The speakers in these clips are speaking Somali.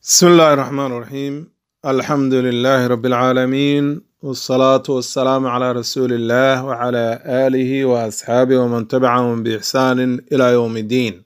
بسم الله الرحمن الرحيم الحمد لله رب العالمين والصلاة والسلام على رسول الله وعلى آله وأصحابه ومن تبعهم بإحسان إلى يوم الدين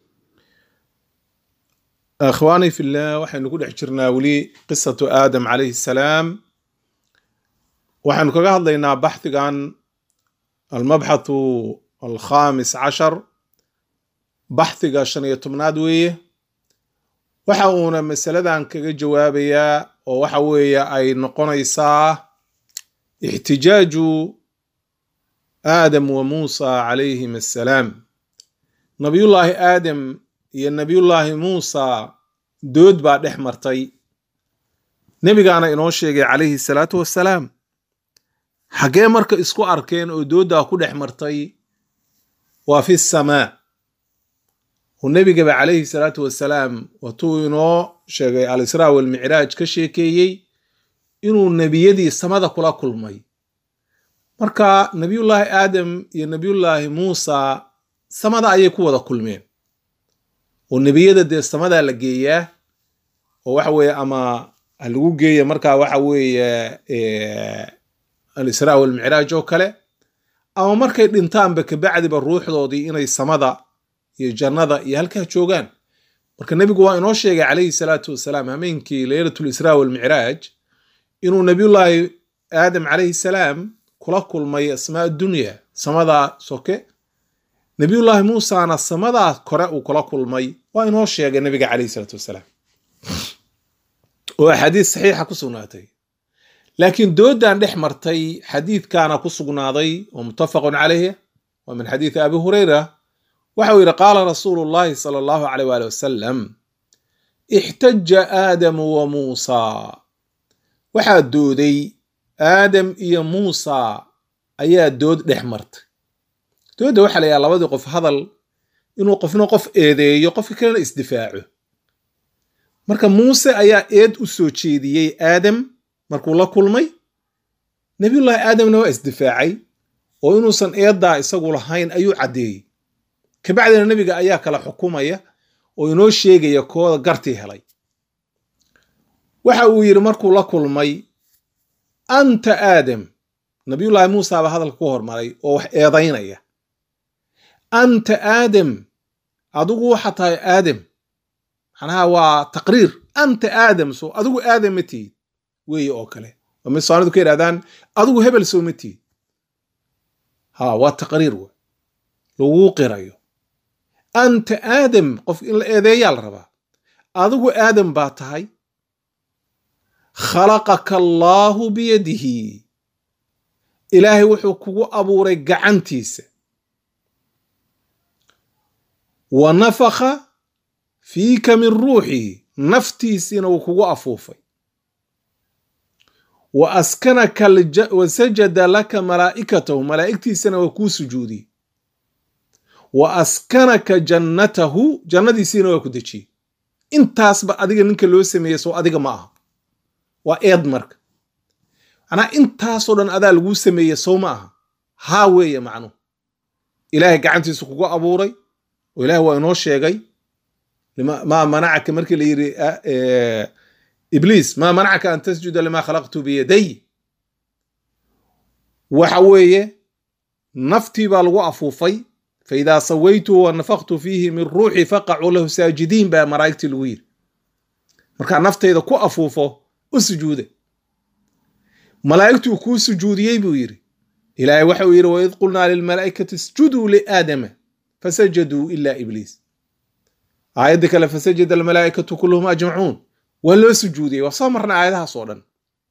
أخواني في الله وحين نقول حجرنا ولي قصة آدم عليه السلام وحين نقول هذا بحث عن المبحث الخامس عشر بحث عشان يتمناد ويه waxa uuna masaladan kaga jawaabayaa oo waxa weeye ay noqonaysaa ixtijaaju aadam wa muusa calayhim assalaam nabiyullaahi aadam iyo nabiyullaahi muusa dood baa dhex martay nebigaana inoo sheegay calayhi salaatu wassalaam xaggee marka isku arkeen oo dooddaa ku dhex martay waa fi samaa uu nebigaba calayhi salaatu wasalaam watuu inoo sheegay al-israa walmicraaj ka sheekeeyey inuu nebiyadii samada kula kulmay marka nebiyullaahi aadam iyo nebiyullaahi muusa samada ayay ku wada kulmeen oo nebiyada dee samadaa la geeyaa oo waxa weeye ama lagu geeya markaa waxa weeye al-israa walmicraaj oo kale ama markay dhintaanba kabacdiba ruuxdoodii inay samada iyo jannada iyo halkaa joogaan marka nebigu waa inoo sheegay calayhi salaatu wasalaam hameenkii leylatul israa walmicraaj inuu nebiyullaahi aadam calayhi salaam kula kulmay asmaa dunya samadaa soke nebiyullaahi muusana samadaa kore uu kula kulmay waa inoo sheegay nebiga calayhi salaatu wasalaam oo axaadiis saxiixa ku sugnaatay laakiin doodan dhex martay xadiidkaana ku sugnaaday oo muttafaqun calayh waa min xadiidi abi hurayra waxa uu yidhi qaala rasuulu llahi sala allahu aleyh waali wasalam ixtaja aadamu wa muusaa waxaa dooday aadam iyo muusa ayaa dood dhex martay doodda waxaa la yaha labadii qof hadal inuu qofna qof eedeeyo qofka kalena isdifaaco marka muuse ayaa eed u soo jeediyey aadam markuu la kulmay nebiyullaahi aadamna waa isdifaacay oo inuusan eeddaa isagu lahayn ayuu caddeeyey kabacdina nebiga ayaa kala xukumaya oo inoo sheegaya kooda gartii helay waxa uu yidhi markuu la kulmay anta aadam nabiyullaahi muusa baa hadalka ku hormaray oo wax eedaynaya anta aadam adigu waxa tahay aadam macnaha waa taqriir anta aadam so adigu aadam ma tihid weeye oo kale oo mid soonidu ka yidhahdaan adigu hebel soo ma tihid ha waa taqriir w laguu qirayo anta aadam qof in la eedeeyaa la rabaa adigu aadam baa tahay khalaqaka allaahu biyadihi ilaahay wuxuu kugu abuuray gacantiisa wa nafakha fiika min ruuxihi naftiisiina wuu kugu afuufay wa askanaka wa sajada laka malaa'ikatahu malaa'igtiisana waa kuu sujuudiyey wa askanaka jannatahu jannadiisiina waa ku dejiyey intaasba adiga ninka loo sameeyey soo adiga ma aha waa eed marka macnaa intaasoo dhan adaa laguu sameeye sow ma aha haa weeye macnuhu ilaahay gacantiisu kugu abuuray oo ilahay waa inoo sheegay maa manacaka markii la yidhi ibliis maa manacaka an tasjuda limaa khalaqtu biyaday waxa weeye naftii baa lagu afuufay faidaa sawaytuhu wa nafaktu fiihi min ruuxi faqacuu lahu saajidiin baa malaa'igtii lagu yidhi markaa naftayda ku afuufo u sujuuda malaa'igtuu kuu sujuudiyey buu yidhi ilaahay waxa uu yidhi waid qulnaa lilmalaa'ikati isjuduu liaadama fasajaduu ila ibliis aayadda kale fasajada almalaa'ikatu kulluhum ajmacuun waa loo sujuudiyey waa soo marna aayadahaas oo dhan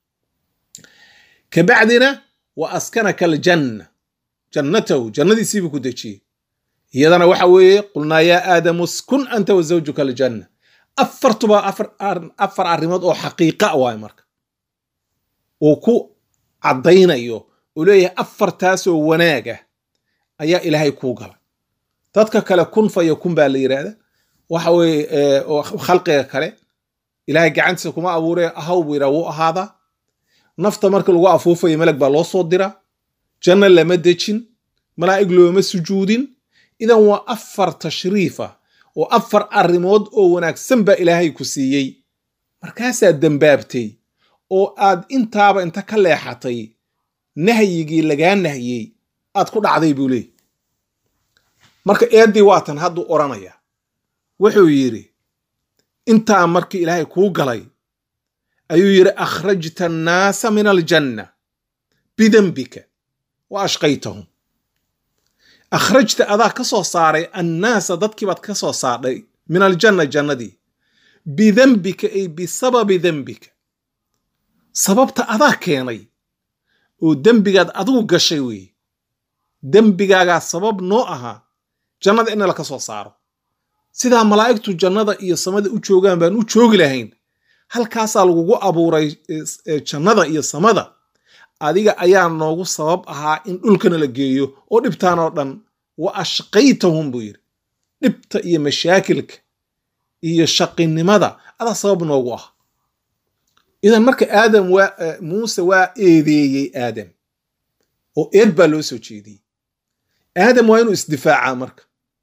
kabacdina wa askanaka aljanna jannatahu jannadiisiibuu ku dejiyey iyadana waxa weeye qulnaa yaa aadamu skun anta wa zawjuka aljanna afartuba afar arrimood oo xaqiiqa waay marka uu ku caddaynayo uu leeyahay afartaasoo wanaaga ayaa ilaahay kuu galay dadka kale kun faya kun baa la yidhaahda waxa weeye khalqiga kale ilaahay gacantiisa kuma abuure ahaw buu yidhaha wuu ahaadaa nafta marka lagu afuufayo meleg baa loo soo dira janno lama dejin malaa'ig looma sujuudin idan waa afar tashriifa oo afar arrimood oo wanaagsan baa ilaahay ku siiyey markaasaad dembaabtay oo aad intaaba inta ka leexatay nahyigii lagaa nahyey aad ku dhacday buu leeyay marka eeddii waatan hadduu odhanaya wuxuu yidhi intaa markii ilaahay kuu galay ayuu yidhi akhrajta annaasa min aljanna bidembika wa ashqaytahum akhrajta adaa ka soo saaray annaasa dadkiibaad ka soo saadhay min aljanna jannadii bidembika ay bisababi dembika sababta adaa keenay oo dembigaad adigu gashay weeye dembigaagaa sabab noo ahaa jannada in laka soo saaro sidaa malaa'igtu jannada iyo samada u joogaan baan u joogi lahayn halkaasaa lagugu abuuray jannada iyo samada adiga ayaa noogu sabab ahaa in dhulkana la geeyo oo dhibtaan oo dhan wa ashqaytahum buu yidhi dhibta iyo mashaakilka iyo shaqinimada adaa sabab noogu ah idan marka aadam waa muuse waa eedeeyey aadam oo eed baa loo soo jeediyey aadam waa inuu isdifaacaa marka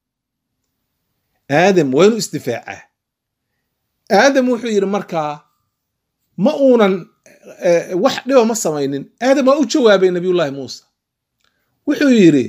aadam waa inuu isdifaacaa aadam wuxuu yidhi markaa ma uunan wax dhiba ma samaynin aadam waa u jawaabay nabiyullaahi muusa wuxuu yidhi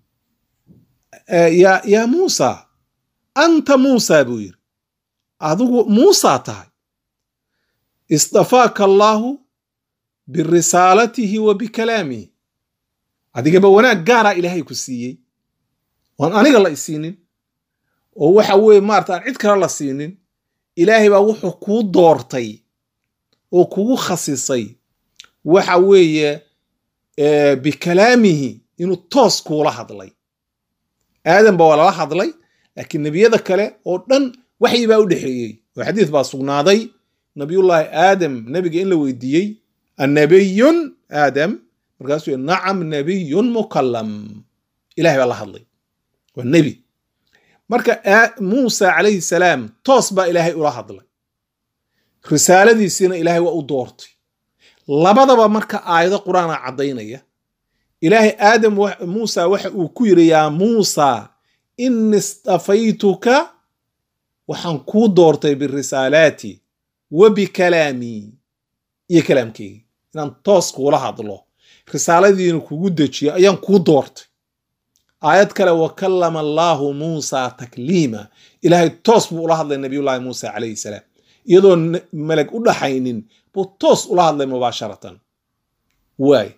ya yaa muusa anta muusa buu yidhi adigu muusaa tahay istafaaka allaahu birisaalatihi wa bikalaamihi adigaba wanaag gaaraa ilaahay ku siiyey oan aniga la isiinin oo waxa weeye maarata aan cid kale la siinin ilaahay baa wuxuu kuu doortay oo kugu khasisay waxa weeye bikalaamihi inuu toos kuula hadlay aadam ba waa lala hadlay laakiin nebiyada kale oo dhan waxyi baa u dhexeeyey oo xadiis baa sugnaaday nabiyullaahi aadam nebiga in la weydiiyey annabiyun aadam markaasuu yidhi nacam nabiyun mukallam ilahay baa la hadlay waa nebi marka muusa calayhi salaam toos baa ilaahay ula hadlay risaaladiisiina ilaahay waa u doortay labadaba marka aayado qur-aana caddaynaya ilaahay aadam muusa waxa uu ku yidhi yaa muusa ini istafaytuka waxaan kuu doortay birisaalaati wa bikalaamii iyo kalaamkeygi inaan toos kuula hadlo risaaladiina kugu dejiyo ayaan kuu doortay aayad kale wa kallama allaahu muusa takliima ilaahay toos buu ula hadlay nabiyullaahi muusa calayhi salaam iyadoo meleg u dhaxaynin buu toos ula hadlay mubaasharatan waay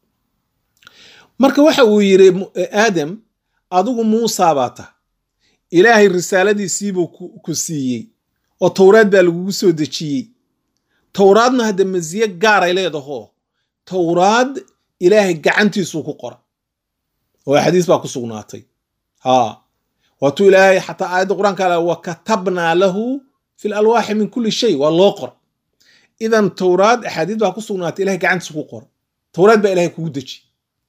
marka waxa uu yidhi aadam adigu muusa baa tah ilaahay risaaladiisiibuu ku siiyey oo towraad baa lagugu soo dejiyey towraadna hadda masiye gaaray leedaho towraad ilaahay gacantiisuu ku qora oo xadiis baa ku sugnaatay ha waatuu ilaahay xataa aayadda qur-aanka ala wa katabnaa lahu fi lalwaaxi min kulli shay waa loo qora idan towraad axaadiis baa ku sugnaatay ilahay gacantiisu ku qora towraad baa ilahay kugu dejiye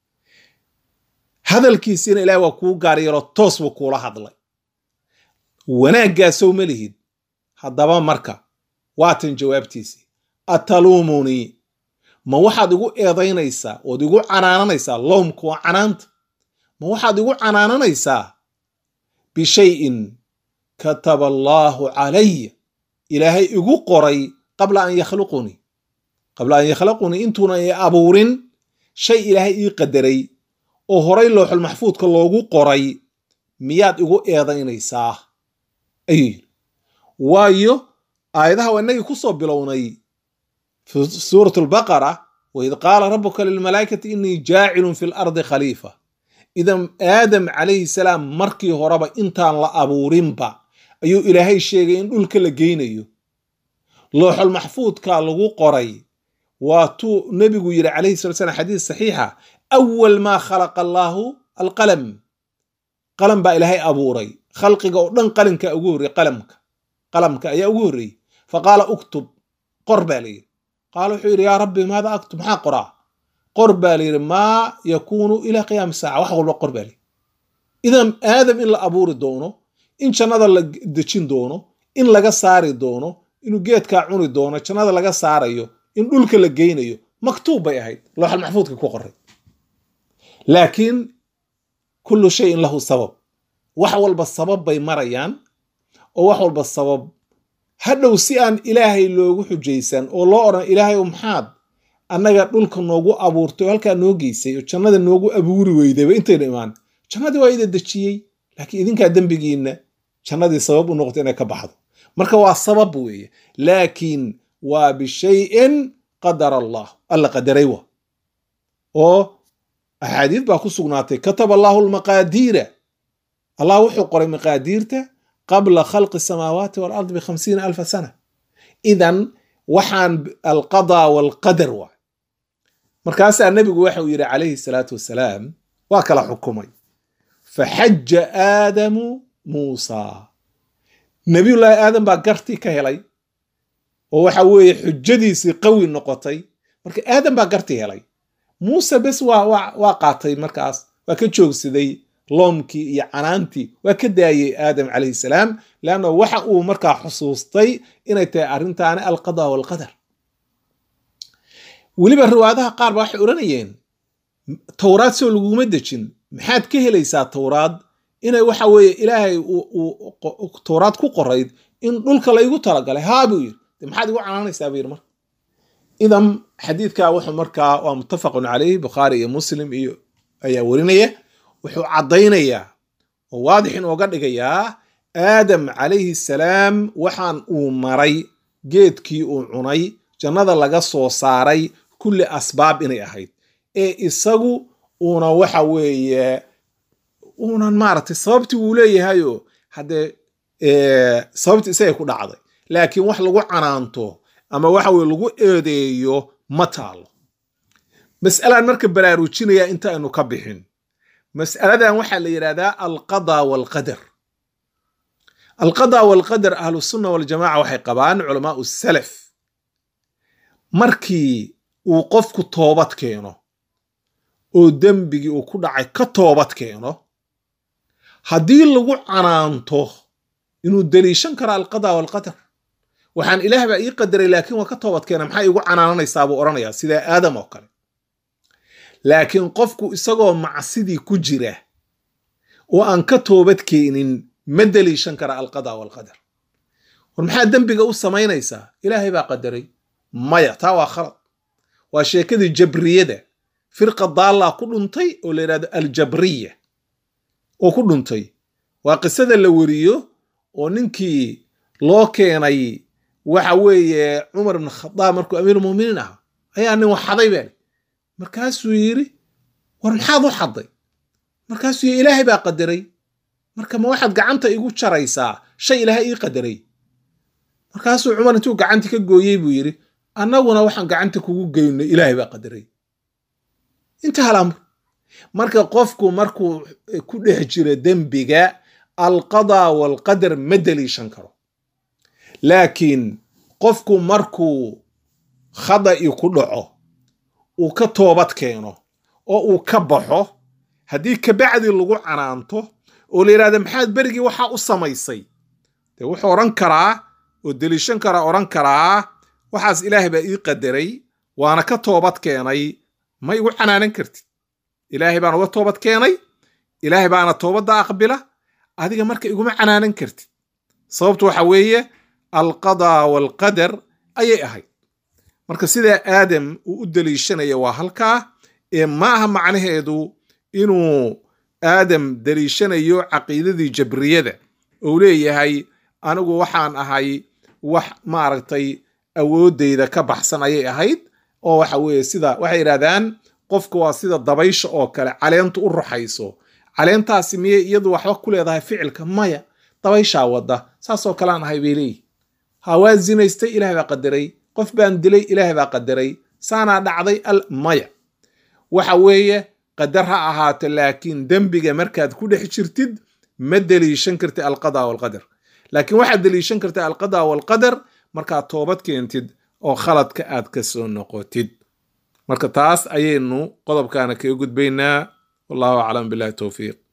hadalkiisiina ilahay waa kuu gaar yaroo toos buu kuula hadlay wanaaggaasoo ma lihid haddaba marka waatan jawaabtiisii ataluumunii ma waxaad igu eedaynaysaa ood igu canaananaysaa lowmka waa canaanta ma waxaad igu canaananaysaa bishayin kataba allaahu calaya ilaahay igu qoray qabla an yakhluqunii qabla an yakhluqunii intuuna i abuurin shay ilaahay ii qadaray oo horay looxul maxfuudka loogu qoray miyaad igu eedaynaysaa ayuu yidhi waayo aayadaha waa inagii ku soo bilownay fi suurat albaqara waid qaala rabuka lilmalaa'ikati inii jaacilun fi lardi khaliifa idan aadam calayhi salaam markii horeba intaan la abuurinba ayuu ilaahay sheegay in dhulka la geynayo looxul maxfuudka lagu qoray waatuu nebigu yidhi calayhi salat slam xadiis saxiixa awal maa khalaqa allaahu alqalam qalam baa ilaahay abuuray khalqiga oo dhan qalinka ugu horrey qalamka qalamka ayaa ugu horreeyey fa qaala uktub qor baa layidhi qaala wuxuu yidhi yaa rabbi maada aktub maxaa qoraa qor baa layidhi maa yakuunu ilaa qiyaami saaca wax walba qor baa layidhi idan aadam in la abuuri doono in jannada la dejin doono in laga saari doono inuu geedkaa cuni doono jannada laga saarayo in dhulka la geynayo maktuub bay ahayd looxal maxfuudka ku qoray laakiin kullu shayin lahu sabab wax walba sabab bay marayaan oo wax walba sabab hadhow si aan ilaahay loogu xujaysan oo loo odhan ilaahay o maxaad annaga dhulka noogu abuurtay oo halkaa noo geysay oo jannada noogu abuuri weydayba intayna imaan jannadii waa ida dejiyey laakiin idinkaa dembigiinna jannadii sabab u noqotay inay ka baxdo marka waa sabab weeye laakiin waa bishayin qadara allah alla qadaray wa oo axaadiid baa ku sugnaatay kataba allahu lmaqaadiira allah wuxuu qoray maqaadiirta qabla khalqi asamaawaati waalardi bikhamsiina alfa sana idan waxaan alqadaa walqadar waa markaasaa nebigu waxa uu yidhi calayhi salaatu wasalaam waa kala xukumay faxaja aadamu muusaa nebiyullaahi aadam baa gartii ka helay oo waxa weeye xujadiisii qawi noqotay marka aadam baa gartii helay muuse bes waa waa qaatay markaas waa ka joogsaday loomkii iyo canaantii waa ka daayey aadam calayhi salaam leanna waxa uu markaa xusuustay inay tahay arrintaani alqada walqadar weliba riwaayadaha qaar ba waxay odhanayeen towraad soo laguma dejin maxaad ka helaysaa towraad inay waxa weeye ilaahay towraad ku qorayd in dhulka laygu talagalay haa buu yidhi de maxaad igu canaanaysaa buu yidhi marka idan xadiidka wuxuu markaa waa muttafaqun calayh bukhaari iyo muslim iyo ayaa werinaya wuxuu caddaynayaa oo waadix inooga dhigayaa aadam calayhi salaam waxaan uu maray geedkii uu cunay jannada laga soo saaray kulli asbaab inay ahayd ee isagu uuna waxa weeye uunan maaragtay sababtii wuu leeyahayoo haddee sababtii isagay ku dhacday laakiin wax lagu canaanto ama waxa weye lagu eedeeyo ma taalo mas'alaan marka baraarujinaya inta aynu ka bixin mas'aladan waxaa la yidhahdaa alqada walqadar alqada walqadar ahlusunna waljamaca waxay qabaan culamaau salaf markii uu qofku toobad keeno oo dembigii uu ku dhacay ka toobad keeno haddii lagu canaanto inuu deliishan karo alqada walqadar waxaan ilaah baa ii qadaray laakiin waa ka toobad keena maxaa iigu canaananaysaa buu odhanayaa sidaa aadam oo kale laakiin qofku isagoo macsidii ku jira oo aan ka toobad keenin ma deliishan kara alqada walqadar war maxaa dembiga u samaynaysaa ilaahay baa qadaray maya taa waa khalad waa sheekadii jabriyada firqa daallaa ku dhuntay oo la yidhahdo aljabriya oo ku dhuntay waa qisada la weriyo oo ninkii loo keenay waxa weeye cumar ibn khadaab markuu amiirulmuminiin ahaa ayaa nin wax xaday baa markaasuu yidhi war maxaad u xadday markaasuu yidhi ilaahay baa qadaray marka ma waxaad gacanta igu jaraysaa shay ilaahay ii qadaray markaasuu cumar intuu gacantii ka gooyey buu yidhi annaguna waxaan gacanta kugu geynay ilaahay baa qadaray intaha alamr marka qofku markuu ku dhex jiro dembiga alqadaa walqadar ma deliishan karo laakiin qofku markuu khada'i ku dhaco uu ka toobad keeno oo uu ka baxo haddii kabacdi lagu canaanto oo la yidhahda maxaad berigii waxaa u samaysay dee wuxuu odhan karaa oo deliishan karaa odhan karaa waxaas ilaahay baa ii qadaray waana ka toobad keenay ma igu canaanan kartid ilaahay baan uga toobad keenay ilaahay baana toobadda aqbila adiga marka iguma canaanan kartid sababtu waxa weeye alqadaa walqadar ayay ahayd marka sidaa aadam uu u deliishanaya waa halkaa ee ma aha macnaheedu inuu aadam deliishanayo caqiidadii jabriyada ou leeyahay anigu waxaan ahay wax maaragtay awooddayda ka baxsan ayay ahayd oo waxa weeye sida waxay yidhahdaan qofka waa sida dabaysha oo kale caleentu u ruxayso caleentaasi miyay iyadu waxba ku leedahay ficilka maya dabayshaa wadda saasoo kalean ahay bay leeyihi ha waa zinaystay ilaah baa qadaray qof baan dilay ilaah baa qadaray saanaa dhacday al maya waxa weeye qadar ha ahaato laakiin dembiga markaad ku dhex jirtid ma deliishan kartid alqada walqadar laakiin waxaad deliishan kartid alqada walqadar markaad toobad keentid oo khaladka aad ka soo noqotid marka taas ayaynu qodobkaana kaga gudbaynaa wallahu aclam billahi towfiiq